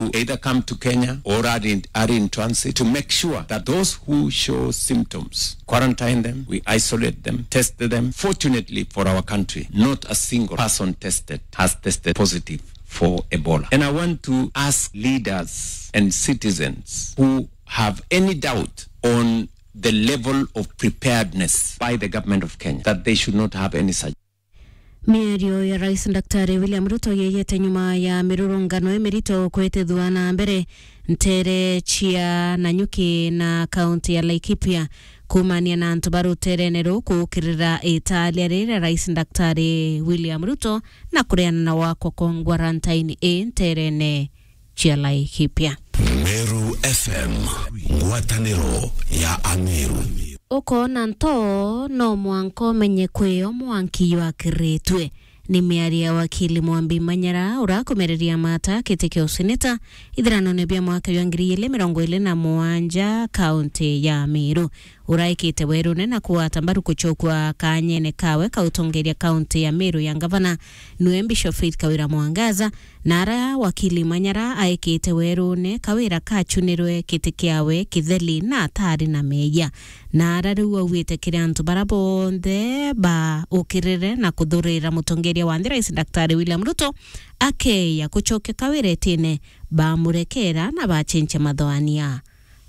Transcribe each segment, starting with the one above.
who either come to Kenya or are in, are in transit to make sure that those who show symptoms, quarantine them, we isolate them, test them. Fortunately for our country, not a single person tested has tested positive for Ebola. And I want to ask leaders and citizens who have any doubt on the level of preparedness by the government of Kenya that they should not have any such mĩario ya rais daktari william ruto yeyete nyuma ya mirurungano imirito kwitithwa na mbere ntere chia nanyuki na kaunti ya laikipia kumania na antu baruterene rukukirira italia rira rais daktari william ruto na kureana na wakwa kwa ngwarantaini i nterene chia laikipia Meru FM ngwatanĩro ya Ameru ukona nto no mwanka umenye kwio mwanki wakiritwe ni miario ya wakili mwambi manyara urakomereria mata kiti kia useneta ithirano-ini bia mwaka wa ngiri ili mirongo ili na muanja kaunti ya miru uraikite werune na kuwata mbaru kuchokwa kanyene kawe kautongeria kaunti ya miru ya ngavana niwe bishop faith kawira mwangaza nara wakili manyara aikite werune kawira kachunirwe kiti kiawe kitheli na atari na meya nara riu auite kiri antu bara bonthe ba ukirire na kuthurira mutongeria wa nthi rais daktari william ruto akeya kuchokia kawira etine bamurekera na bachinche mathoania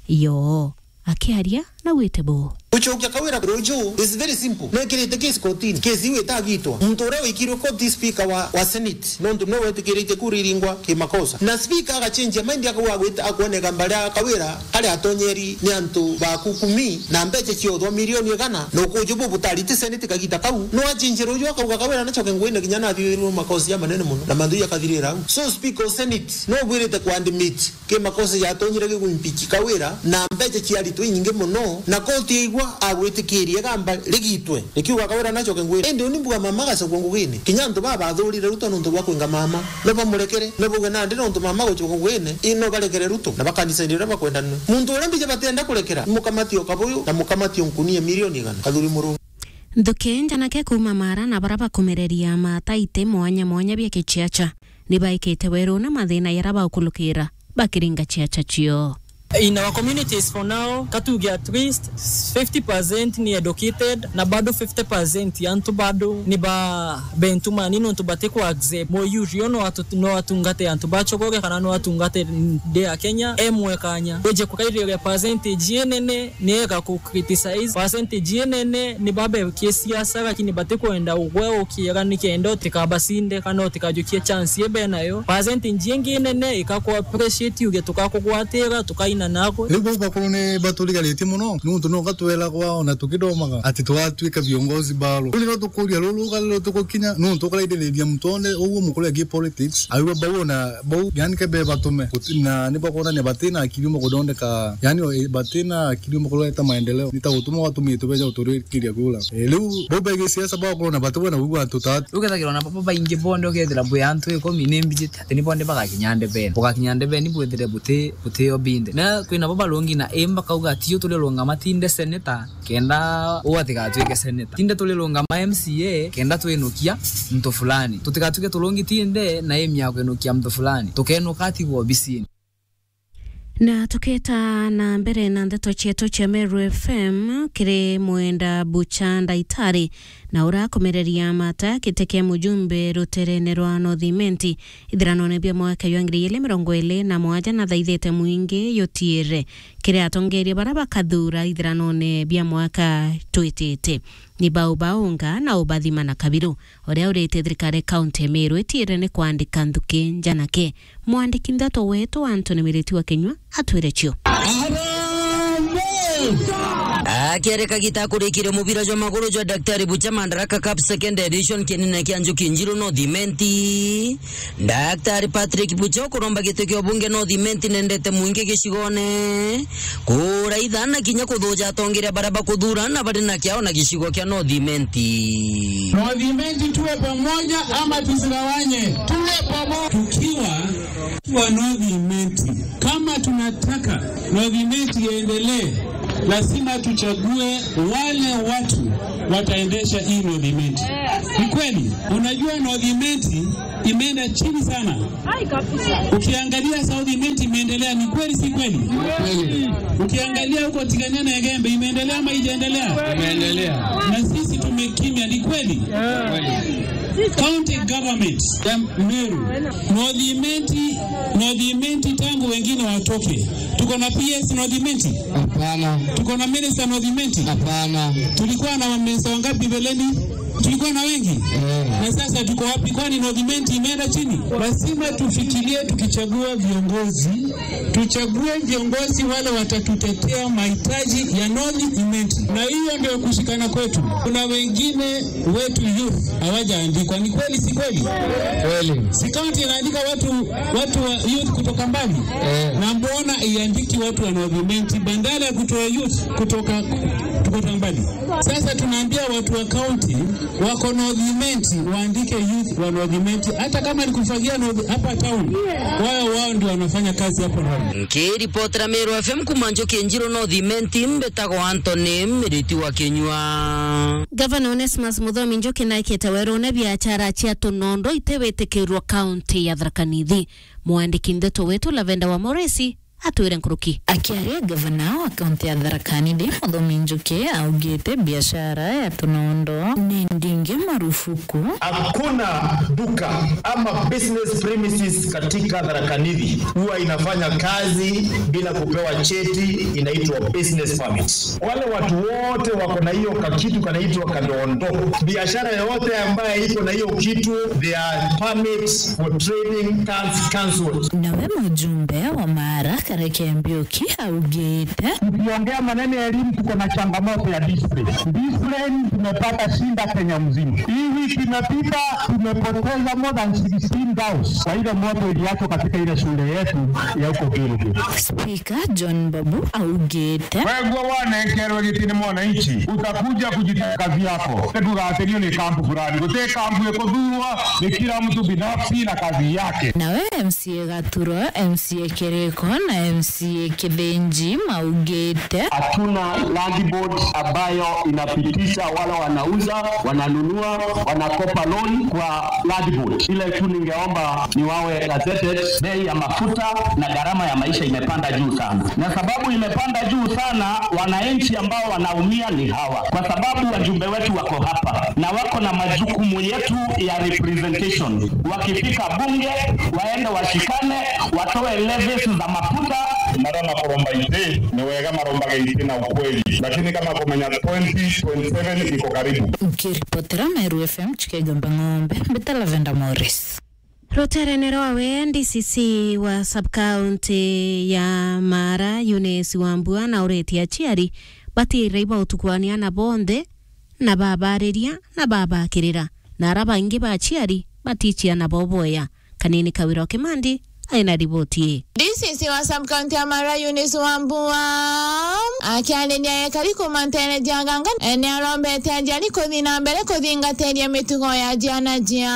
yo akiaria na wite bo uchokia kawira rojo is very simple nekirite kesi kotini kesi iwe itagitwa muntu uria wikirwe koti speaker wa, wa senate nondu no wetikirite kuriringwa kimakosa na speaker agachinjia maindi akauga gwita akuoneka mbaria kawira ari atonyeri ni antu baku kumi na mbeche ciothwa milioni igana na ukuju bu butarite senate kagita kau no achinjira uju akauga kawira nachoke ngwine kinya na thiru makosi ya manene muno na mandu yakathirira au so speaker of senate no bwirite kwandimit kimakosa yatonyire giguimpiki kawira na mbeche ciaritwe nyingi muno na koti igwa agwitikirie gamba rigitwe rikiuga kawira nachoke ngwire indi unimbuga mama gacogwo ngugine kinya antu babathurire ruto nuntu bwa kwinga mama no bamurekere no buge nandi nuntu mama guchogwo ngugine ino barekere ruto na bakanisa-ini uria bakwendanire muntu uria mbija batenda kurekera mukamatio kabuyu na mukamatio nkunie milioni igana kathuri murungu nthuki njanake kuma mara na bara bakumereria mataite mwanya mwanya bia kichiacha ni baikite weruna mathina yara baukulukira bakiringa chiacha chio In our communities for now, Katugi at least 50% ni educated na bado 50% yantu bado ni ba bentu manino ntu batekwa accept mo yurio no atu no atungate antu bachogore kana no atungate de ya Kenya emwe kanya weje kukaire percentage yenene ni eka ku criticize percentage yenene ni babe kiesiasa lakini batekwenda ugwe ukira nikendo tikabasinde kana tikajukie chance yebe nayo percentage yenene ikakwa appreciate uge tukakugwatira tukaina nako riu bau bakorwo ni baturigarĩtie mũno nuntu no gatwelagwa ona tũkĩthomaga atĩ tũgatuĩka viongozi balo rĩu nĩro tũkũria rũrũ rũgarĩro tũgũkinya nuntu ũkaraithĩrĩria mũtone ũguo mũkũrĩa gĩ politics aiwa bau ona bau yani kebe batũme Gũti- na nĩ bakuonania batina akiri ũmwe gũthondeka yani o- batina akiri ũmwe kũreta maendeleo nĩ ta gũtũma watumĩtwo beja gũtũrĩkĩria kũra rĩu bau baigĩ ciaca bakorwo na batũwe na uigua tũtatu ukethagirwo na baba baingi bonde ukethira bwi antu ikumi ni mbijite ati ni bonde bagakinya ndebeni bugakinya ndebeni bwethire buti butio binde na kwina baba lungi na imba kauga tio tulilunga matinde seneta kenda ugatigatuike seneta tinde tulilunga ma MCA kenda twinukia mtu fulani tutigatuike tulungi tinde na imya kwinukia mtu fulani tukenuka atigwo obisini na tuketa na mbere na ndeto chetu cha Meru FM kiri mwenda bucha ndaitari na urakomereria mata kiteke mujumbe ruterene rwa nothimenti ithiranone bia mwaka wa ngiri ili mirongo ili na mwanja na thaithite mwingi yutiire kiri atongeria bara bakathura ithiranone bia mwaka twitite ni bau baunga na ubathima na kabiru uria urite thirikari kaunti ya Meru itiire ni kwandika nthuki njanake mwandiki nthato wetu Anthony Miriti wa Kinyua atwire cio akĩarĩka gita kũrĩkire mũbira jwa magũrũ jwa daktari bucha mandaraka cup second edition kĩnene kĩa njuki njiru nothimenti daktari patrick bucha ũkũromba gĩtĩ kĩa ũbunge nothimenti nendete mũingĩ gĩcigone kũra ithana kinya kũthũja atongeria baraba kũthurana barĩ na kĩao na gĩcigo kĩa nothimenti Nothimenti tuwe pamoja ama tusigawanye? Tuwe pamoja. Tukiwa tuwa Nothimenti, kama tunataka Nothimenti iendelee, lazima tuchague wale watu wataendesha hii Northimenti. Ni kweli, unajua Northimenti imeenda chini sana. Ukiangalia Southimenti imeendelea, ni kweli si kweli? Ukiangalia huko Tigania na Egembe imeendelea ama ijaendelea? Imeendelea. Na sisi tumekimya, ni kweli? County government ya Meru, Northimenti, Northimenti tangu wengine watoke, tuko na PS Northimenti? Hapana. Tuko na minister Northimenti? Hapana. Tulikuwa na maminista wangapi mbeleni? Tulikuwa na wengi na sasa tuko wapi? Kwani Northimenti imeenda chini? Lazima tufikirie, tukichagua viongozi, tuchague viongozi wale watatutetea mahitaji ya Northimenti, na hiyo ndio kushikana kwetu. Kuna wengine wetu youth hawajaandikwa, ni kweli si kweli? Kweli. Si kaunti inaandika watu watu wa youth kutoka mbali na mbona iandiki watu wa Northimenti badala ya kutoa youth kutoka kutoka mbali? Sasa tunaambia watu wa kaunti wako Northimenti waandike youth wa Northimenti, hata kama ni kufagia North- hapa town, wao wao ndio wanafanya kazi hapo North. nkiripotera Meru FM kuma Njoki Njiro Northimenti mbetagwo Anthony Miriti wa Kinyua gavana onesmus muthomi njoki naikite werune biachara cia tunondo itewitikirwo kaunti ya tharakanithi mwandiki ndeto wetu lavenda wa moresi atwire nkuruki akiaria gavana wa kaunti ya Tharaka-Nithi Muthomi Njuki augite biashara ya tunondo ni ndingi marufuku Hakuna duka ama business premises katika Tharaka Nithi huwa inafanya kazi bila kupewa cheti, inaitwa business permit. Wale watu wote wako na hiyo kakitu kanaitwa kadondo. Biashara yoyote ambaye iko na hiyo kitu, their permits for trading can cancelled. nawe mujumbe wa Mara Kareke Mbiuki augite Ukiongea maneno ya elimu, tuko na changamoto ya discipline. Discipline tumepata shinda Kenya mzima. Hii wiki imepita, tumepoteza more than 16,000 kwa ile moto iliachwa katika ile shule yetu ya huko Gilgil. Spika John Babu augite Wewe wanekerwo gitini mwananchi, utakuja kujiteka kazi yako. Tugatherio ni kampu fulani, gute kampu ikuthurwa ni kila mtu binafsi na kazi yake. nawe MCA Gaturo MCA Kiriko na MCA Kithinji maugite hatuna land board ambayo inapitisha wala wanauza wananunua wanakopa loan kwa land board. Ile tu ningeomba ni wawe gazetted. Bei ya mafuta na gharama ya maisha imepanda juu sana, na sababu imepanda juu sana, wananchi ambao wanaumia ni hawa, kwa sababu wajumbe wetu wako hapa na wako na majukumu yetu ya representation. Wakifika bunge waende washikane, watoe levies za mafuta marona kuromba ite ni wega marombaga ite na ukweli lakini kama kumenya 2027 iko karibu nkiripotera Meru FM chikegamba ng'ombe mbita Lavenda Morris ruterenero wawe DCC wa subcounty ya Mara Eunice Wambua na ureti aciari batire iba utukwania na bonthe na babariria na babakirira na ara bangi ba aciari batichia na boboya kanini kawira kimandi aina riboti DCC wa subcounty ya Mara Eunice Wambua akiarĩria ekari kumantere jaganga nĩarombete ajali kuthi na mbere kuthingatĩria mĩtugo ya jiana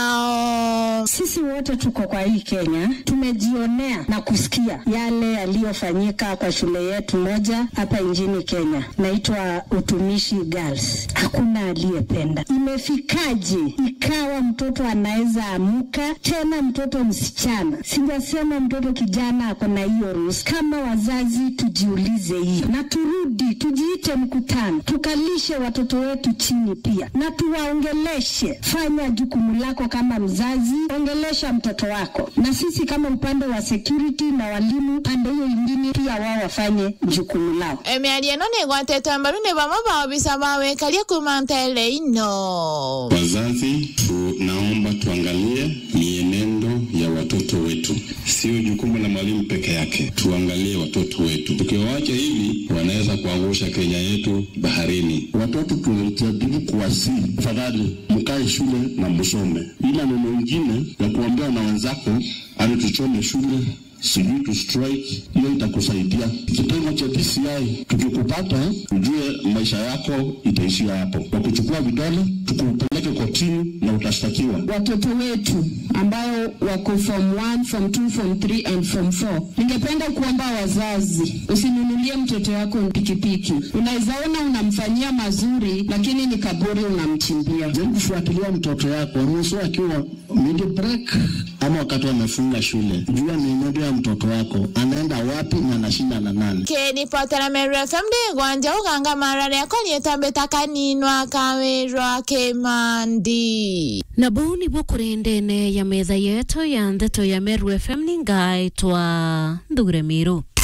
jiao Sisi wote tuko kwa hii Kenya, tumejionea na kusikia yale yaliyofanyika kwa shule yetu moja hapa nchini Kenya, naitwa Utumishi Girls. Hakuna aliyependa. Imefikaje ikawa mtoto anaweza amuka tena, mtoto msichana, sijasema mtoto kijana ako na hiyo ruhusa. Kama wazazi tujiulize hii na turudi, tujiite mkutano, tukalishe watoto wetu chini pia na tuwaongeleshe. Fanya jukumu lako kama mzazi, ongelesha mtoto wako, na sisi kama upande wa security na walimu, pande hiyo ingine pia wao wafanye jukumu lao. mĩario ĩno nĩ ĩgwatĩtwo mbaru nĩ bamwe ba obisa ba wĩkaria kumantere ino Wazazi, tunaomba tuangalie mienendo ya watoto wetu, sio jukumu la mwalimu peke yake. Tuangalie watoto wetu, tukiwaacha hivi wanaweza kuangusha Kenya yetu baharini. Watoto tunajaribu kuwasihi, tafadhali mkae shule na msome, ila neno ingine ya kuambia na wenzako ani tuchome shule sijui tu strike, hiyo itakusaidia. Kitengo cha DCI tukikupata, ujue maisha yako itaishia hapo. Kwa kuchukua vidole tukupeleke kotini na utashtakiwa. Watoto wetu ambao wako form 1, form 2, form 3 and form 4. Ningependa kuomba wazazi, usinunulie mtoto wako pikipiki. Unaweza ona unamfanyia mazuri, lakini ni kaburi unamchimbia. Jaribu kufuatilia mtoto yako, ruhusu akiwa mid break ama wakati wamefunga shule. Jua mienendo ya mtoto wako, anaenda wapi na anashinda na nani. kĩribotera meru fm ndĩgwanja ũganga mara rĩakwa rĩtambĩta kaninwa kawĩrwa kĩmandi na bau nibwo kũrĩ ndene ya metha yetu ya ndeto ya meru fm ningaĩtwa ndure mĩrũ